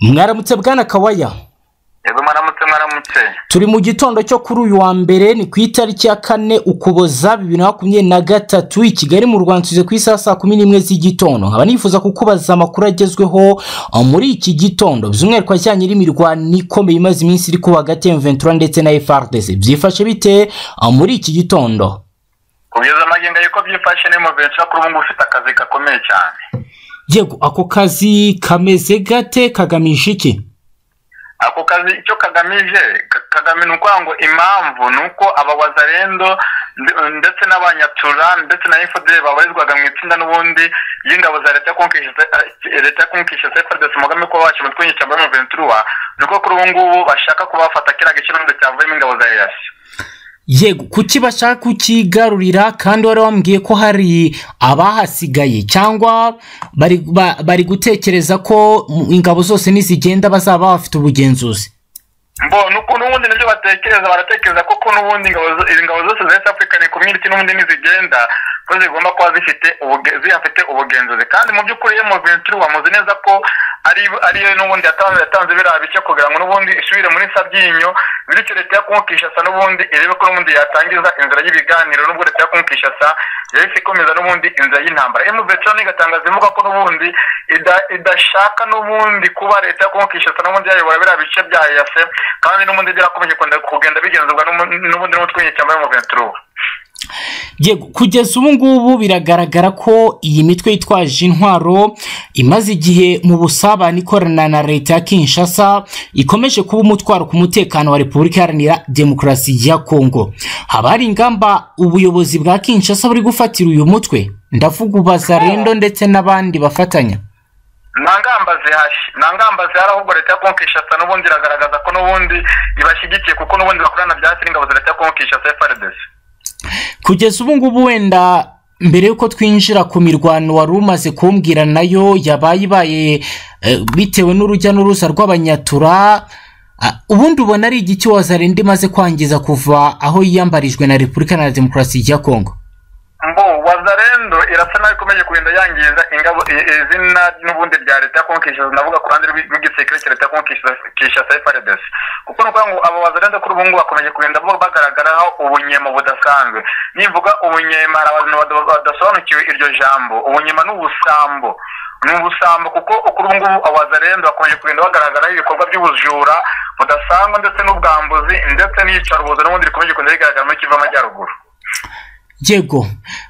mwaramutse bwana kawaya yego mwaramutse mwaramutse turi mu gitondo cyo kuri uyu wa mbere ni ku itariki ya kane ukuboza bibiri na makumyabiri na gatatu i kigali mu rwanda tuze ku isaha saa kumi n'imwe z'igitondo nkaba nifuza kukubaza amakuru agezweho uh, muri iki gitondo by'umwihariko ajyanye n'imirwano ikomeye imaze iminsi iri kuba hagati ya M23 ndetse na FRDC byifashe bite uh, muri iki gitondo kugeza amagingo yuko byifashe ni muventura kuri ubu ngubu ufite akazi gakomeye cyane yego ako kazi kameze gate kagamije iki ako kazi icyo kagamije ka- kagame ni ukuvuga ngo impamvu ni uko abawazarendo nde- ndetse n'abanyatura ndetse na efuperi babarizwaga mu itsinda n'ubundi y'ingabo za leta ya konkishese leta ya konkishese efuperi mugambi kuba wacu umutwe w'inyeshyamba w'umuventura ni uko kuri ubu ngubu bashaka kuba bafata kiriya giciro cyavuyemo ingabo za eyasi yego kuki bashaka kukigarurira kandi wari wambwiye ko hari abahasigaye cyangwa bari ba- bari gutekereza ko mu- ingabo zose nizigenda bazaba bafite ubugenzuzi mbo nuko n'ubundi nibyo batekereza baratekereza koko n'ubundi ingabo zo- izi ngabo zose za East African Community n'ubundi nizigenda ko zigomba kuba zifite ubuge- zihafite ubugenzuzi kandi mu by'ukuri iyo Muventuri wamuzi neza ko ari ariyo n'ubundi yatanze yatanze biriya bice kugira ngo n'ubundi isubire muri sabyinyo bityo leta ya Kongo-Kinshasa n'ubundi irebe ko n'ubundi yatangiza inzira y'ibiganiro n'ubwo leta ya Kongo-Kinshasa yahise ikomeza n'ubundi inzira y'intambara Muventuri igatangaza ivuga ko n'ubundi ida- idashaka n'ubundi kuba leta ya Kongo-Kinshasa n'ubundi yayobora biriya bice bya yase kandi n'ubundi birakomeje kugenda- kugenda bigenzurwa n'umu- n'ubundi n'umutwe w'inyeshyamba w'umuventura yego kugeza ubu ngubu biragaragara ko iyi mitwe yitwaje intwaro imaze igihe mu busabane ikorana na leta ya kinshasa ikomeje kuba umutwaro ku mutekano wa repubulika iharanira demokarasi ya kongo haba hari ingamba ubuyobozi bwa kinshasa buri gufatira uyu mutwe ndavuga ubazarendo ndetse n'abandi bafatanya nta ngamba zihashye nta ngamba zihari ahubwo leta ya kongo kinshasa n'ubundi iragaragaza ko n'ubundi ibashyigikiye kuko n'ubundi bakorana bya hafi n'ingabo za leta ya kongo kinshasa frdc kugeza ubu ngubu wenda mbere y'uko twinjira ku mirwano wari umaze kumbwira nayo yabaye ibaye eh, bitewe n'urujya n'uruza rw'abanyatura Ah, ubundi ubona ari igiki wazarinda imaze kwangiza kuva aho yiyambarijwe na repubulika na demokarasi ya kongo mbo wazarendo irasa nabi ikomeje kugenda yangiza ingabo i- izina n'ubundi rya leta ya kongo kinshasa ndavuga ku ruhande rw'i- rw'igisirikare cya leta ya kongo Kinshasa- kinshasa frdc kuko ni ukuvuga ngo abo bazarendo kuri ubu ngubu bakomeje kugenda bo bagaragaraho ubunyemo budasanzwe nivuga ubunyema hari abantu bada- badasobanukiwe iryo jambo ubunyema ni ubusambo ni ubusambo kuko kuri ubu ngubu abazarendo bakomeje kugenda bagaragaraho ibikorwa by'ubujura budasangwa ndetse n'ubwambuzi ndetse n'iyicarubozo n'ubundi rikomeje kugenda rigaragara muri kivu y'amajyaruguru yego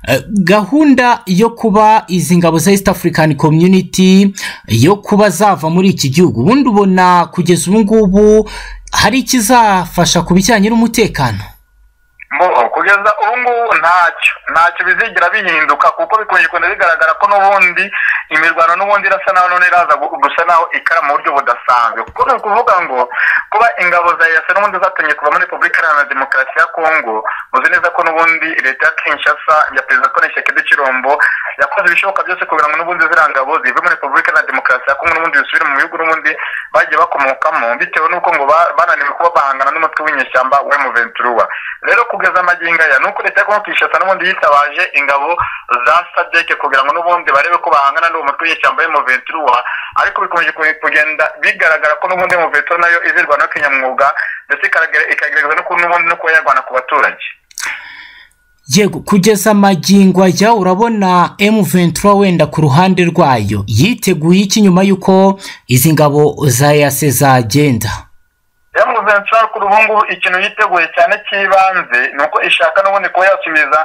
eh, gahunda yo kuba izi ngabo za east african community yo kuba zava muri iki gihugu ubundi ubona kugeza ubu ngubu hari ikizafasha ku bijyanye n'umutekano Mbo, kugeza ubu ngubu ntacyo ntacyo bizigira bihinduka kuko bikomeje kugenda bigaragara ko n'ubundi imirwano n'ubundi irasa naho none iraza gu- gusa naho ikara mu buryo budasanzwe kuko ni ukuvuga ngo kuba ingabo za yasa n'ubundi zatumye kuva muri repubulika iharanira demokarasi ya kongo muzi neza ko n'ubundi leta ya kinshasa ya perezida kone shekedi cirombo yakoze ibishoboka byose kugira ngo n'ubundi ziriya ngabo zive muri repubulika iharanira demokarasi ya kongo n'ubundi zisubire mu bihugu n'ubundi bagiye bakomokamo bitewe n'uko ngo ba- bananiwe kuba bahangana n'umutwe w'inyeshyamba wa emuventuruwa rero kugeza amagingo aya nuko leta ya kongo kinshasa n'ubundi yitabaje ingabo za sadeke kugira ngo n'ubundi barebe ko bahangana n'uwo mutwe w'inyeshyamba w'emuventuruwa ariko bikomeje ku- kugenda bigaragara ko n'ubundi emuventura nayo izirwana no kinyamwuga ndetse ikaragira- ikagaragaza no ku- n'ubundi no kuba yarwana ku baturage yego kugeza amagingo ajya urabona M23 wenda ku ruhande rwayo yiteguye iki nyuma y'uko izi ngabo za yase zagenda yamuventura kuri ubu ngubu ikintu yiteguye cyane cy'ibanze ni uko ishaka n'ubundi kuba yasubiza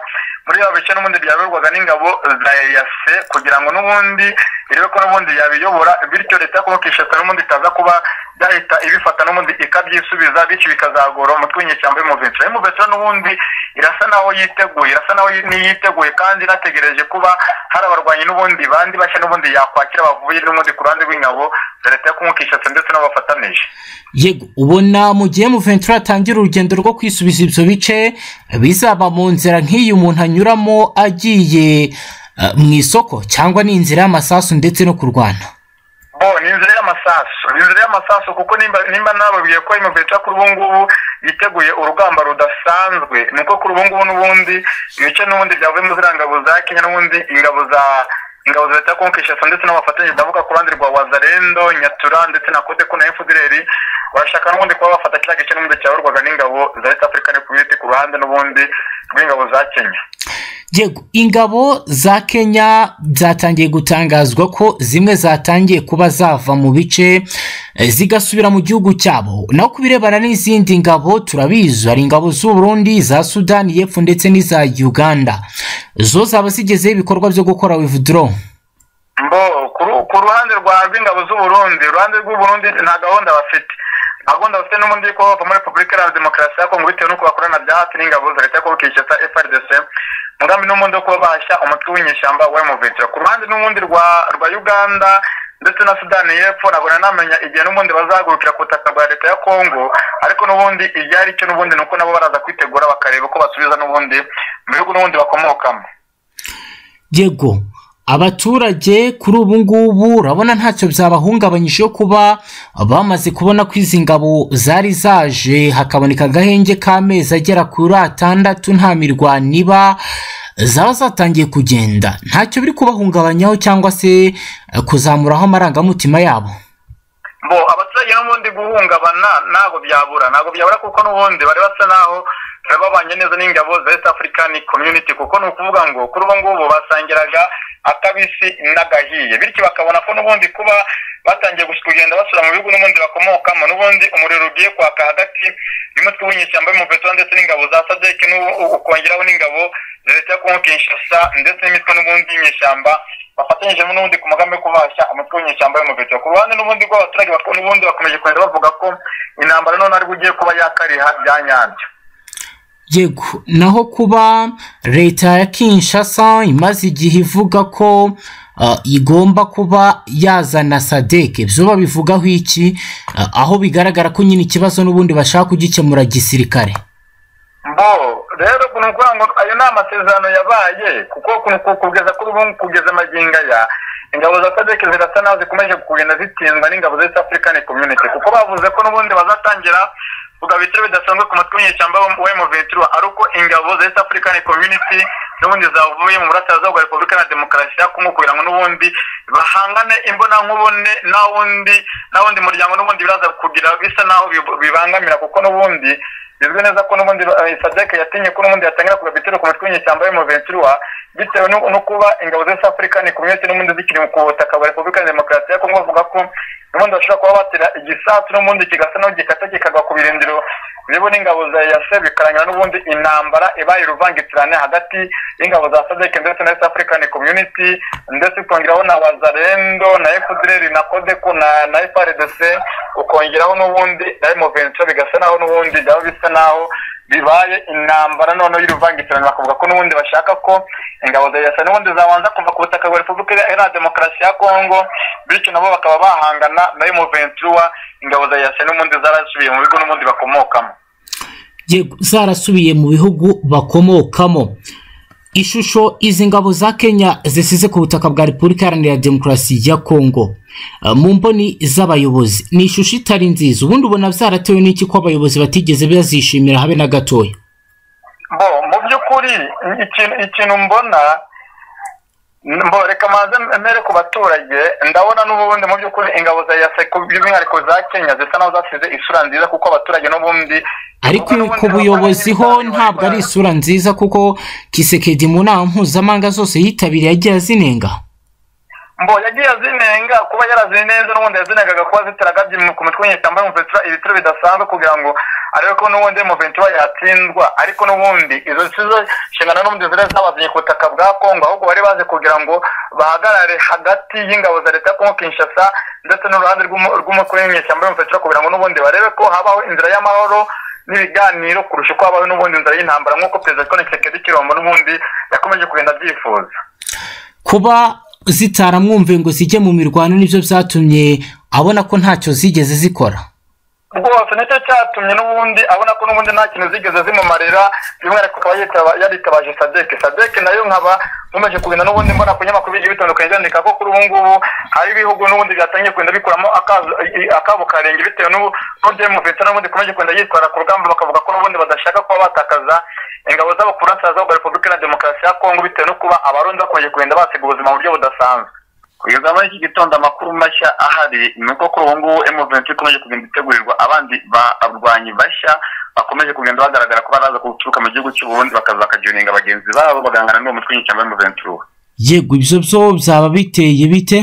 muri ya bice n'ubundi byayoborwaga n'ingabo za yase kugira ngo n'ubundi irebe ko n'ubundi yabiyobora bityo leta yo Kinshasa n'ubundi itaza kuba yahita ibifata n'ubundi ikabyisubiza bityo bikazagora umutwe w'inyeshyamba y'umuventura y'umuventura n'ubundi irasa naho yiteguye irasa naho niyiteguye kandi inategereje kuba hari abarwanyi n'ubundi bandi bashya n'ubundi yakwakira bavuye n'ubundi ku ruhande rw'ingabo za leta yo Kinshasa ndetse n'abafatanije yego ubona mu gihe M23 atangira urugendo rwo kwisubiza ibyo bice bizaba mu nzira nk'iyi umuntu anyuramo agiye eh, mu isoko cyangwa n'inzira y'amasasu ndetse no kurwana bo ni inzira y'amasasu ni inzira y'amasasu kuko nimba nimba nababwiye ko imubeca kuri ubu ngubu yiteguye urugamba rudasanzwe ni uko kuri ubu ngubu n'ubundi ibice n'ubundi byavuye mu ziriya ngabo za kenya n'ubundi ingabo za ingabo za leta ya kongo kinshasa ndetse n'abafatanye ndavuga ku ruhande rwa wazarendo nyatura ndetse na kodeko na efudireri barashaka n'ubundi kuba bafata kiriya gice n'ubundi cyayoborwaga n'ingabo za leta afurika repubulike ku ruhande n'ubundi rw'ingabo za kenya yego ingabo za kenya byatangiye gutangazwa ko zimwe zatangiye kuba zava mu bice eh, zigasubira mu gihugu cyabo naho ku birebana n'izindi ngabo turabizi hari ingabo z'u Burundi za sudani y'epfo ndetse n'iza uganda zo zaba zigezeho ibikorwa byo gukora wivudoro mbo ku ru- ku ruhande rwa rw'ingabo z'u burundi uruhande rw'u burundi nta gahunda bafite nta gahunda bafite n'ubundi yuko bava muri repubulika iharanira demokarasi ya kongo bitewe n'uko bakorana bya hafi n'ingabo za leta ya kongo kinshasa frdc umugambi n'ubundi wo kuba bahashya umutwe w'inyeshyamba wa emuventura ku ruhande n'ubundi rwa rwa uganda ndetse na sudani y'epfo ntabwo nanamenya igihe n'ubundi bazahagurukira ku butaka bwa leta ya kongo ariko n'ubundi igihe ari cyo n'ubundi ni uko nabo baraza kwitegura bakareba uko basubiza n'ubundi mu bihugu n'ubundi bakomokamo yego abaturage kuri ubu ngubu urabona ntacyo byabahungabanyije yo kuba bamaze kubona ko izi ngabo zari zaje hakaboneka agahenge k'amezi agera kuri atandatu nta mirwano iba zaba zatangiye kugenda ntacyo biri kubahungabanyaho cyangwa se eh, kuzamuraho amarangamutima yabo bo abaturage n'ubundi guhungabana ntabwo byabura ntabwo byabura kuko n'ubundi bari basa n'aho bari babanye neza n'ingabo za east african community kuko ni ukuvuga ngo kuri ubu ngubu basangiraga akabisi n'agahiye bityo bakabona ko n'ubundi kuba batangiye gus- kugenda basura mu bihugu n'ubundi bakomokamo n'ubundi umuriro ugiye kwaka hagati y'umutwe w'inyeshyamba y'umuvetura ndetse n'ingabo za sadek ukongeraho n'ingabo za leta ya kongo kinshasa ndetse n'imitwe n'ubundi y'inyeshyamba bafatanyije n'ubundi ku mugambi wo kubasha umutwe w'inyeshyamba y'umuvetura ku ruhande n'ubundi rw'abaturage bako- n'ubundi bakomeje kugenda bavuga ko intambara none aribwo ugiye kuba yakariha bya nyabyo yego naho kuba leta ya kinshasa imaze igihe ivuga ko ah, igomba kuba yazana sadeke byo babivugaho iki Ah, aho bigaragara ko nyine ikibazo n'ubundi bashaka kugikemura gisirikare bo rero ni ukuvuga ngo ayo ni amasezerano yabaye kuko ku- ku- kugeza kuri ubu kugeza amagingo aya ingabo za sadek zirasa naho zikomeje kugenda zitsindwa n'ingabo za east african community kuko bavuze ko n'ubundi bazatangira kugabu ibitero bidasanzwe ku matwi w'inyeshyamba wa emuventura ari uko ingabo za east african community n'ubundi zavuye mu burasirazuba bwa repubulika na demokarasi ya kongo kugira ngo n'ubundi bahangane imbonankubone nta wundi nta wundi muryango n'ubundi biraza kugira bisa naho bib- bibangamira kuko n'ubundi bizwi neza ko n'ubundi eh, sadek yatinye ko n'ubundi yatangira kugabu ibitero ku matwi w'inyeshyamba wa emuventura bitewe no no kuba ingabo za east african community n'ubundi zikiri ku butaka bwa repubulika na demokarasi ya kongo bavuga ko n'ubundi bashobora kuba batera igisasu n'ubundi kigasa naho gikata kikagwa ku birindiro biriho n'ingabo za yase bikarangira n'ubundi intambara ibaye uruvangitirane hagati y'ingabo za sadek ndetse na east african community ndetse ukongeraho na wazarendo na efudreri na kodeko na na frdc ukongeraho n'ubundi na emuventura bigasa naho n'ubundi byaba bisa naho bibaye intambara noneho y'uruvangitirane bakavuga ko n'ubundi bashaka ko ingabo za yasa n'ubundi zabanza kuva ku butaka bwa repubulika iharanira demokarasi ya kongo bityo nabo bakaba bahangana na emuventura ingabo za yasa n'ubundi zarasubiye mu bigo n'ubundi bakomokamo yego zarasubiye mu bihugu bakomokamo ishusho izi ngabo za kenya zisize ku butaka bwa repubulika iharanira demokarasi ya kongo eh, mu mboni z'abayobozi ni ishusho itari nziza ubundi ubona byaratewe n'iki ko abayobozi batigeze bazishimira habe na gatoya bo mu by'ukuri ikintu ikintu mbona mbo reka manze mere ku baturage ndabona n'ubundi mu by'ukuri ingabo za yasa ku- by'umwihariko za kenya zisa naho zasize isura nziza kuko abaturage n'ubundi ariko ku buyobozi ho ntabwo ari isura nziza kuko kisekedi mu nama mpuzamahanga zose yitabiriye agiye azinenga mbo yagiye azinenga kuba yarazinenze neza n'ubundi yazinengaga kuba zitaragabye mu- ku mitwe w'inyeshyamba y'umuventura ibitero bidasanzwe kugira ngo arebe ko n'ubundi muventura yatsindwa ariko n'ubundi izo si zo nshingano n'ubundi zari zabazanye ku butaka bwa kongo ahubwo bari baje kugira ngo bahagarare hagati y'ingabo za leta ya kongo kinshasa ndetse n'uruhande rw'umu- rw'umukuru w'inyeshyamba y'umuventura kugira ngo n'ubundi barebe ko habaho inzira y'amahoro n'ibiganiro kurusha uko habaho n'ubundi inzira y'intambara nk'uko perezida John Tshisekedi Chilombo n'ubundi yakomeje kugenda abyifuza kuba zitaramwumve ngo zijye mu mirwano nibyo byatumye abona ko ntacyo zigeze zikora rwose nicyo cyatumye n'ubundi abona ko n'ubundi nta kintu zigeze zimumarira by'umwihariko akaba yitaba- yaritabaje sadeke sadeke nayo nkaba nkomeje kugenda n'ubundi mbona ku nyamakuru bigiye bitandukanye byandika ko kuri ubu ngubu hari ibihugu n'ubundi byatangiye kugenda bikuramo akazo- i- akabo karenge bitewe n'ubu n'ubundi muvetse n'ubundi ikomeje kugenda yitwara ku rugamba bakavuga ko n'ubundi badashaka kuba batakaza ingabo z'abakurasirazuba bwa repubulika na demokarasi ya kongo bitewe no kuba abarundi bakomeje kugenda basiga ubuzima mu buryo budasanzwe kugeza muri iki gitondo amakuru mashya ahari ni uko kuri ubu ngubu emuventi ikomeje kugenda itegurirwa abandi barwanyi bashya bakomeje kugenda bagaragara ko baraza guturuka mu gihugu cy'uburundi bakaza bakajuninga bagenzi babo bagahangana n'uwo mutwe w'inyeshyamba w'emuventi uwo yego ibyo byo byaba biteye bite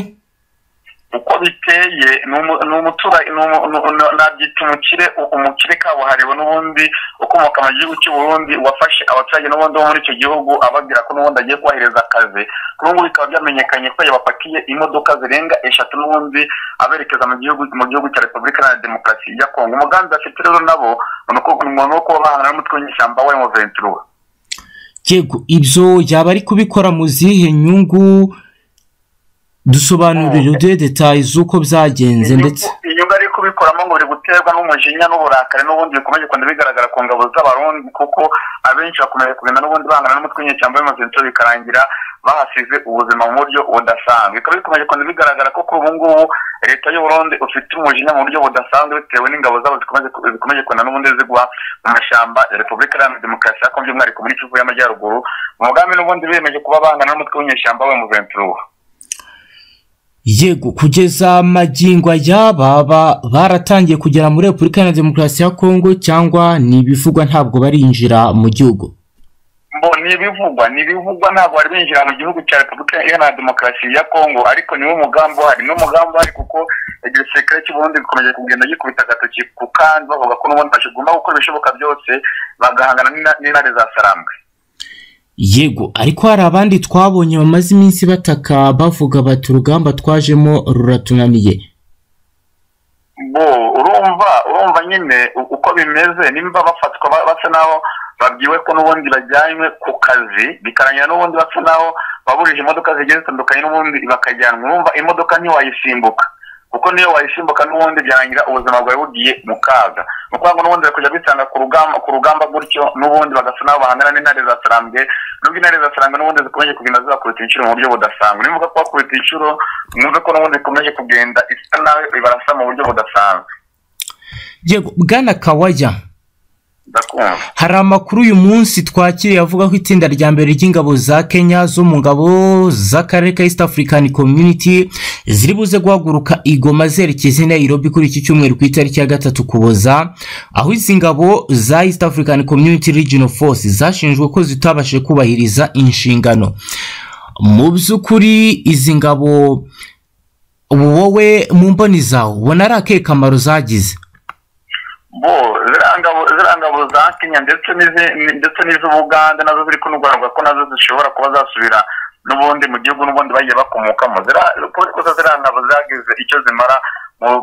uko biteye ni umuturage nabyita umukire umukire kabuhariwe n'ubundi ukomoka mu gihugu cy'uburundi wafashe abaturage n'ubundi bo muri icyo gihugu ababwira ko n'ubundi agiye kubahereza akazi kuri ubu bikaba byamenyekanye ko yabapakiye imodoka zirenga eshatu n'ubundi aberekeza mu gihugu mu gihugu cya repubulika iharanira demokarasi ya kongo umugambi bafite rero nabo ni umuntu wo kuba bahangana n'umutwe w'inyeshyamba we mu ventura yego ibyo yaba ari kubikora mu zihe nyungu dusobanurira uduhe detaye z'uko byagenze ndetse inyungu ari kubikoramo ngo biri guterwa n'umujinya n'uburakari n'ubundi bikomeje kugenda bigaragara ku ngabo z'abarundi kuko abenshi bakomeje kugenda n'ubundi bangana n'umutwe w'inyeshyamba w'imazento bikarangira bahasize ubuzima mu buryo budasanzwe bikaba bikomeje kugenda bigaragara ko kuri ubu ngubu leta y'uburundi ufite umujinya mu buryo budasanzwe bitewe n'ingabo zabo zikomeje kugenda n'ubundi zigwa mu mashyamba ya repubulika iharanira demokarasi ya kongo by'umwihariko muri kivu y'amajyaruguru umugambi n'ubundi biyemeje kuba bangana n'umutwe w'inyeshyamba we mu ventura yego kugeza magingo ayaba baratangiye kugera muri repubulika iharanira demokarasi ya kongo cyangwa ni ibivugwa ntabwo barinjira mu gihugu bo ni ibivugwa ni ibivugwa ntabwo bari binjira mu gihugu cya repubulika iharanira demokarasi ya kongo ariko niwo mugambi uhari niwo mugambi uhari kuko igisirikare cy'uburundi gikomeje kugenda gikubita agatoki ku kandi bavuga ko n'ubundi bagomba gukora ibishoboka byose bagahangana n'intare za sarambwe yego ariko hari abandi twabonye bamaze iminsi bataka bavuga bati urugamba twajemo ruratunaniye bo urumva urumva nyine uko bimeze nimba bafatwa basa naho babwiwe ko n'ubundi bajyanywe ku kazi bikarangira n'ubundi basa naho baburije imodoka zigiye zitandukanye n'ubundi bakajyanwa urumva imodoka ntiwayisimbuka kuko niyo wayisimbuka n'ubundi byarangira ubuzima bwawe bugiye mu kaga ni ukuvuga ngo n'ubundi bari kujya bisanga ku rugamba gutyo n'ubundi bagasa n'aho bahangana n'intare za sarambwe nubwo intare za sarambwe n'ubundi zikomeje kugenda zibakubita inshuro mu buryo budasanzwe niba kubakubita inshuro mwumve ko n'ubundi ikomeje kugenda isa nawe ibarasa mu buryo budasanzwe yego bwana kawaya hari amakuru uyu munsi twakiriye avuga ko itsinda rya mbere ry'ingabo za kenya zo mu ngabo z'akarere ka east african community ziri buze guhaguruka igoma zerekeza i nairobi kuri iki cyumweru ku itariki ya gatatu kuboza aho izi ngabo za east african community regional force zashinjwe ko zitabashije kubahiriza inshingano mu by'ukuri izi ngabo wowe mu mboni zawe ubona ari akahe kamaro zagize bo ziriya ngabo za kenya ndetse n'iz'ubugande nazo ziri kunugurwa ko nazo zishobora kuba zasubira n'ubundi mu gihugu n'ubundi bagiye bakomokamo kuko ziriya ngabo zagize icyo zimara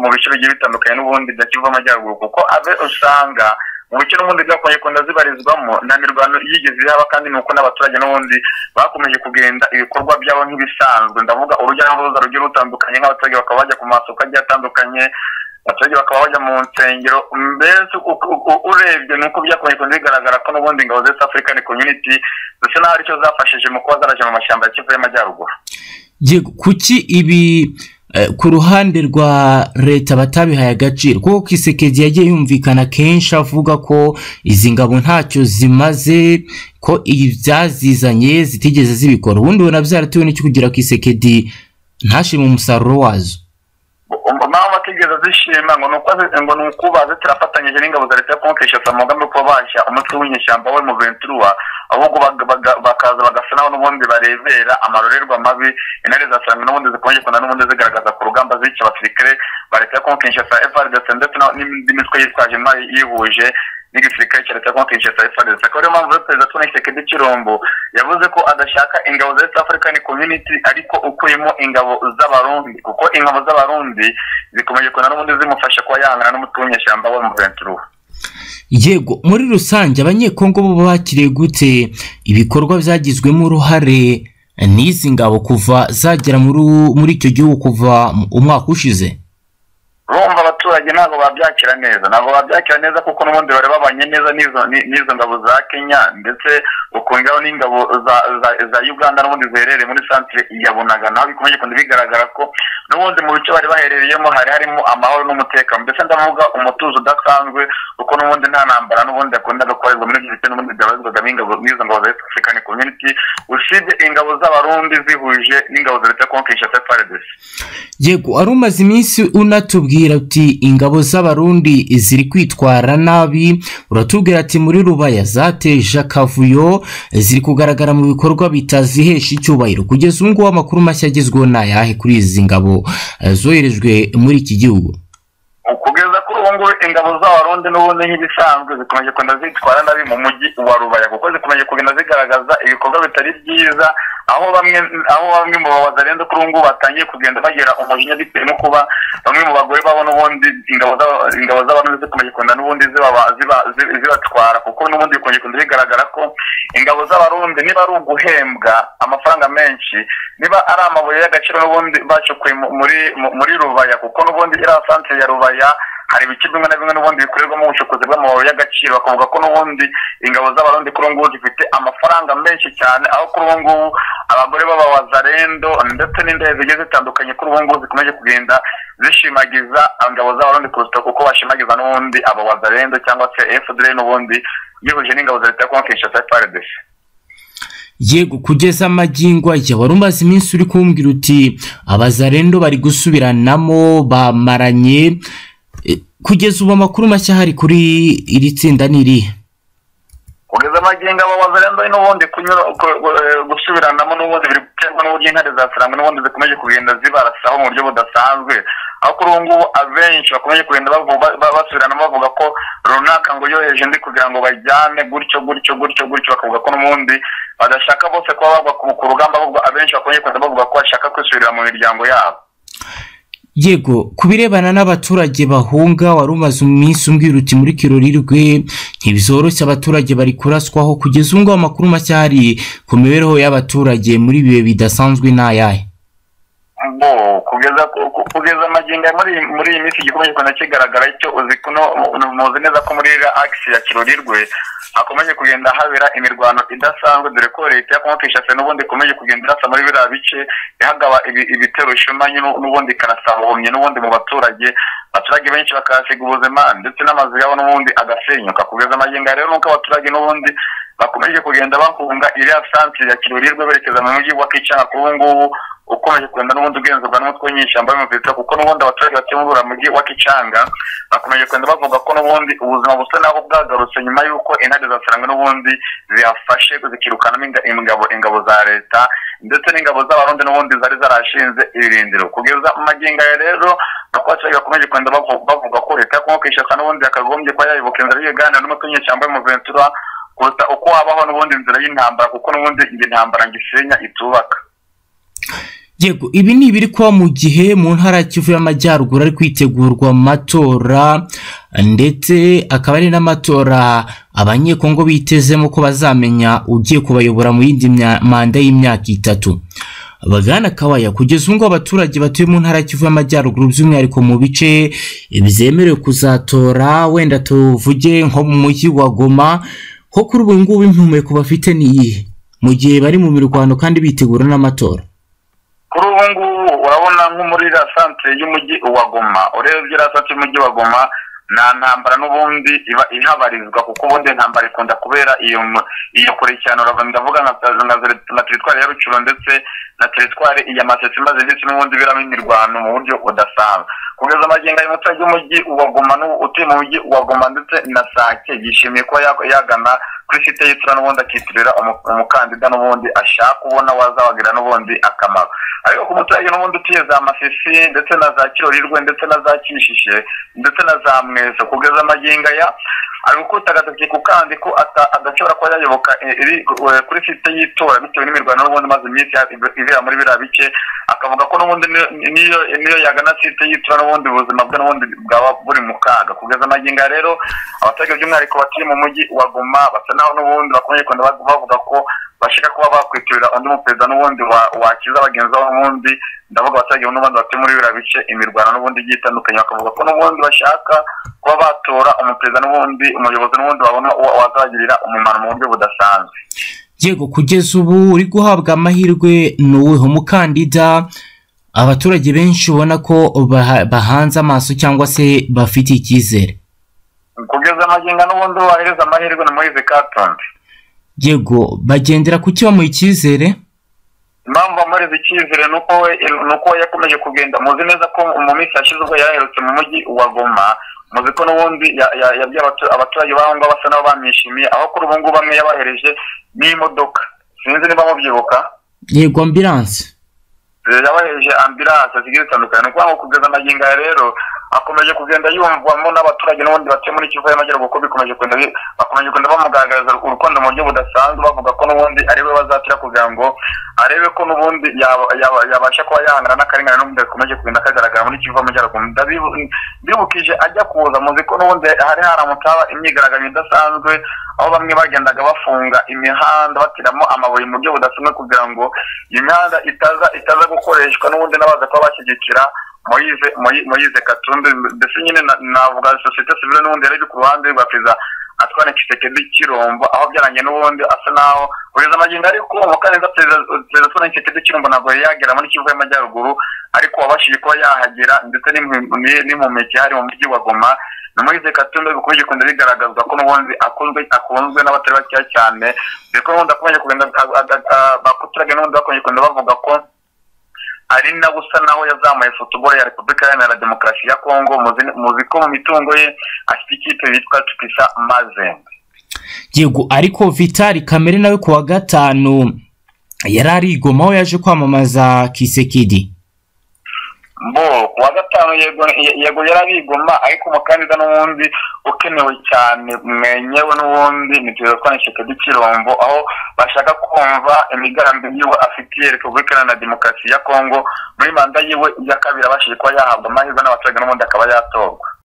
mu bice bigiye bitandukanye n'ubundi bya kivu amajyaruguru kuko abe usanga mu bice n'ubundi byakomeje kugenda zibarizwamo nta mirwano yigeze ihaba kandi ni uko n'abaturage n'ubundi bakomeje kugenda ibikorwa byabo nk'ibisanzwe ndavuga urujya n'uruza rugiye rutandukanye nk'abaturage bakaba bajya ku masoko agiye atandukanye abaturage bakaba bajya mu nsengero mbese urebye ni uko byakomeje kugenda bigaragara ko n'ubundi ingabo z'east african community ndetse n'aho aricyo zafashije mu kuba zaraje mu mashyamba ya kivu y'amajyaruguru kuki ibi ku ruhande rwa leta batabihaye agaciro kuko kisekezi yagiye yumvikana kenshi avuga ko izi ngabo ntacyo zimaze ko ibyazizanye zitigeze zibikora ubundi ubona byaratewe n'icyo kugira kisekedi ntashime umusaruro wazo naho batigeze zishima ngo ngo ni uko zitarafatanyije n'ingabo za leta yo kumukesha umugambi wo kuba bashya umutwe w'inyeshyamba we mu ventura ahubwo bakaza bagasa naho n'ubundi barebera amarorerwa mabi intare zasanga n'ubundi zikomeje kugenda n'ubundi zigaragaza ku rugamba zica abasirikare ba leta yo kumukesha frdc ndetse n'indi mitwe yitwaje intwari yihuje n'igisirikare cya leta yo kumukesha frdc akaba ariyo mpamvu perezida tubona isekedi cy'irombo yavuze ko adashaka ingabo za east african community ariko ukuyemo ingabo z'abarundi kuko ingabo z'abarundi zikomeje kugenda n'ubundi zimufasha kuba yahangana n'umutwe w'inyeshyamba we mu ventura yego muri rusange abanyekongo bo bakiriye gute ibikorwa byagizwemo uruhare n'izi ngabo kuva zagera muri icyo gihugu kuva umwaka ushize rumva abaturage ntabwo babyakira neza ntabwo babyakira neza kuko n'ubundi bari babanye neza n'izo ngabo za kenya ndetse ukongaho n'ingabo za uganda n'ubundi ziherereye muri santire ya bunaga naho bikomeje kugenda bigaragara ko n'ubundi mu bice bari baherereyemo hari harimo amahoro n'umutekano ndetse ndavuga umutuzo udasanzwe kuko n'ubundi nta ntambara n'ubundi yakundaga gukorerwa muri ibyo bice n'ubundi byabarizwaga n'izo ngabo za african community usibye ingabo z'abarundi zihuje n'ingabo za leta konkeisha sefaredesi yego wari umaze iminsi unatubwira uti ingabo z'abarundi ziri kwitwara nabi uratubwira ati muri rubaya zateje akavuyo ziri kugaragara mu bikorwa bitazihesha icyubahiro kugeza ubu ngubu amakuru mashya agezweho ni ayahe kuri izi ngabo eh, zoherejwe muri iki gihugu kugeza kuri ubu ngubu ingabo z'abarundi n'ubundi nk'ibisanzwe zikomeje kugenda zitwara nabi mu mujyi wa rubaya kuko zikomeje kugenda zigaragaza ibikorwa bitari byiza aho bamwe aho bamwe mu babaza rero kuri ubu ngubu batangiye kugenda bagira umujinya bitewe no kuba bamwe mu bagore babo n'ubundi ingabo z'aba- ingabo z'abarundi zikomeje kugenda n'ubundi zibaba- ziba- zi- zibatwara kuko n'ubundi bikomeje kugenda bigaragara ko ingabo z'abarundi niba ari uguhembwa amafaranga menshi niba ari amabuye y'agaciro n'ubundi bacukuye mu- muri mu- muri rubaya kuko n'ubundi iriya santire ya rubaya hari ibice bimwe na bimwe n'ubundi bikorerwamo ubucukuzi bw'amabuye y'agaciro bakavuga ko n'ubundi ingabo z'abarundi kuri ubu ngubu zifite amafaranga menshi cyane aho kuri ubu ngubu abagore b'ababazarendo ndetse n'indege zigiye zitandukanye kuri ubu ngubu zikomeje kugenda zishimagiza ingabo z'abarundi kurusha uko bashimagiza n'ubundi ababazarendo cyangwa se efudere n'ubundi bihuje n'ingabo za leta ya konkeisha sefaredesi yego kugeza amagingo ajya wari umaze iminsi uri kumbwira uti abazarendo bari gusubiranamo bamaranye Eh, kugeza ubu amakuru mashya ahari kuri iri tsinda ni irihe kugeza amagingo aba wazarendo n'ubundi kunyura ku- ku- gusubiranamo n'ubundi biri guterwa n'uburyo intare za sarangwa n'ubundi zikomeje kugenda zibarasaho mu buryo budasanzwe aho kuri ubu ngubu abenshi bakomeje kugenda bavuga ba- basubiranamo bavuga ko runaka ngo yoheje undi kugira ngo bajyane gutyo gutyo gutyo gutyo bakavuga ko n'ubundi badashaka bose kuba bagwa ku ku rugamba ahubwo abenshi bakomeje kugenda bavuga ko bashaka kwisubirira mu miryango yabo yego ku birebana n'abaturage bahunga wari umaze iminsi umbwira uti muri kirorirwe ntibizoroshye abaturage bari kuraswaho kugeza ubu ngubu amakuru mashya ahari ku mibereho y'abaturage muri ibi bihe bidasanzwe ni ayahe bo kugeza ku- ku- kugeza amagingo ya muri muri iyi minsi gikomeje kugenda kigaragara icyo uzi kuno muzi neza ko muri iriya akisi ya kirorirwe hakomeje kugenda habera imirwano idasanzwe dore ko leta ya kongo kinshasa n'ubundi ikomeje kugenda irasa muri biriya bice ihagaba ibi- ibitero shumanyi n'u- n'ubundi ikarasa ubuhumyi n'ubundi mu baturage abaturage benshi bakahasiga ubuzima ndetse n'amazu yabo n'ubundi agasenyuka kugeza amagingo ya rero nuko abaturage n'ubundi bakomeje kugenda bahunga iriya santire ya kirorirwe berekeza mu mujyi wa kicanga kuri ubu ngubu ukomeje kugenda n'ubundi ugenzurwa n'umutwe w'inyeshyamba y'umupirita kuko n'ubundi abaturage batuye muri uriya mujyi wa kicanga bakomeje kugenda bavuga ko n'ubundi ubuzima busa naho bwagarutse nyuma y'uko intare za sarangwe n'ubundi ziyafashe zikirukanamo inga- ingabo ingabo za leta ndetse n'ingabo z'abarundi n'ubundi zari zarashinze ibirindiro kugeza magingo aya rero nuko abaturage bakomeje kugenda bavu- bavuga ko leta ya kongo kinshasa n'ubundi yakagombye kuba yayoboka inzira y'ibiganiro n'umutwe w'inyeshyamba y'umuventura kuruta uko habaho n'ubundi inzira y'intambara kuko n'ubundi iyi ntambara ngisenya itubaka yego ibi ni ibiri kuba mu gihe mu ntara ya kivu y'amajyaruguru ari kwitegurwa amatora ndetse akaba ari n'amatora abanyekongo bitezemo ko bazamenya ugiye kubayobora mu yindi mya- manda y'imyaka itatu bagana kawaya kugeza ubu ngubu abaturage batuye mu ntara ya kivu y'amajyaruguru by'umwihariko mu bice byemerewe kuzatora wenda tuvuge nko mu mujyi wa goma ko kuri ubu ngubu impumeko bafite ni iyihe mu gihe bari mu mirwano kandi bitegura n'amatora kuri ubu ngubu urabona nko muri iriya santire y'umujyi wa goma urebye iriya santire y'umujyi wa goma nta ntambara n'ubundi iba ihabarizwa kuko ubundi intambara ikunda kubera iyo mu- iyo kure cyane urava ndavuga nka nka nka teritwari ya rucuro ndetse na teritwari ya masesi imaze ndetse n'ubundi iberamo imirwano mu buryo budasanzwe kugeza amagingo y'umuturage w'umujyi wa goma n'u- utuye mu mujyi wa goma ndetse na sake yishimiye kuba ya- yagana kuri site y'itora n'ubundi akitirira umu- umukandida n'ubundi ashaka ubona wazabagirira n'ubundi akamaro ariko ku muturage n'ubundi utuye za masisi ndetse na za kirorirwe ndetse na za kishishe ndetse na za mweso kugeza amagingo aya ari gukubita agatoki ku kandi ko ata- adashobora kuba yayoboka eh, iri- eh, kuri site y'itora bitewe n'imirwano n'ubundi maze iminsi ya- ibera muri biriya bice akavuga ko n'ubundi niyo- niyo niyo yagana site y'itora n'ubundi ubuzima bwe n'ubundi bwaba buri mu kaga kugeza amagingo aya rero abaturage by'umwihariko batuye mu mujyi wa goma basa naho n'ubundi bakomeje kugenda bavuga ko bashaka kuba bakwitirira undi muperezida n'ubundi wakiza bagenzi babo n'ubundi ndavuga abaturage n'ubundi batuye muri biriya bice imirwano n'ubundi igiye itandukanye bakavuga ko n'ubundi bashaka kuba batora umuperezida n'ubundi umuyobozi n'ubundi babona uwo wazagirira umumaro mu buryo budasanzwe yego kugeza ubu uri guhabwa amahirwe ni uwuhe mukandida abaturage benshi ubona ko baha- bahanze amaso cyangwa se bafite icyizere kugeza amagingo n'ubundi wahereza amahirwe ni muri katonde yego bagendera ku cyo bamuha icyizere impamvu amureze icyizere ni uko we ni uko we yakomeje kugenda muzi neza ko mu minsi yashize ubwo yaraherutse mu mujyi wa goma muzi ko n'ubundi ya- ya- yabwiye abatu- abaturage b'aho ngaho basa n'abo bamwishimiye aho kuri ubu ngubu bamwe yabahereje n'imodoka sinzi niba mubyibuka yego ambilanse Eh, yabahereje ambilanse zigiye zitandukanye ni ukuvuga ngo kugeza amagingo aya rero akomeje kugenda yumvwamo n'abaturage n'ubundi batuye muri kivu y'amajyaruguru kuko bikomeje kugenda bi- bakomeje kugenda bamugaragariza urukundo mu buryo budasanzwe bavuga ko n'ubundi ari we bazatira kugira ngo arebe ko n'ubundi yaba- yaba- yabasha kuba yahangana n'akarengane n'ubundi gakomeje kugenda kagaragara muri kivu y'amajyaruguru Ndabibu- ndibukije ajya kuza muzi ko n'ubundi hari haramutse haba imyigaragambyo idasanzwe aho bamwe bagendaga bafunga imihanda batiramo amabuye mu buryo budasanzwe kugira ngo imihanda itaza itaza gukoreshwa n'ubundi n'abaza kuba bashyigikira moyize Moyi- moyize katumbi ndetse nyine na- navuga sosiyete sivile n'ubundi yari iri ku ruhande rwa perezida atwane kisekedi kirombo aho byarangiye n'ubundi asa naho kugeza amagingo ariko umukandida perezida perezida atwane kisekedi kirombo ntabwo yari yagera muri kivu y'amajyaruguru ariko wabashije kuba yahagera ndetse n'impu- ni- n'impumeke hari mu mujyi wa goma na moyize katumbe bikomeje kugenda bigaragazwa ko n'ubundi akunzwe akunzwe n'abatari bakeya cyane dore ko n'ubundi akomeje kugenda a- a- a- abaturage n'ubundi bakomeje kugenda bavuga ko ari nawe usa naho yazamuye futuboro ya repubulika iharanira demokarasi ya kongo muzi- muzi ko mu mitungo ye afite ikipe yitwa tupisa mazembe yego ariko vitali kamere nawe ku wa gatanu yari ari i Goma aho yaje kwamamaza kisekedi bo ku wa gatanu yego yego yarabigoma ariko umukandida n'ubundi ukenewe cyane mwenyewe n'ubundi ni perezida twane shekedi kirombo aho bashaka kumva imigambi yiwe afitiye repubulika iharanira demokarasi ya kongo muri manda yiwe ya kabiri abashije kuba yahabwa amahirwe n'abaturage n'ubundi akaba yatorwa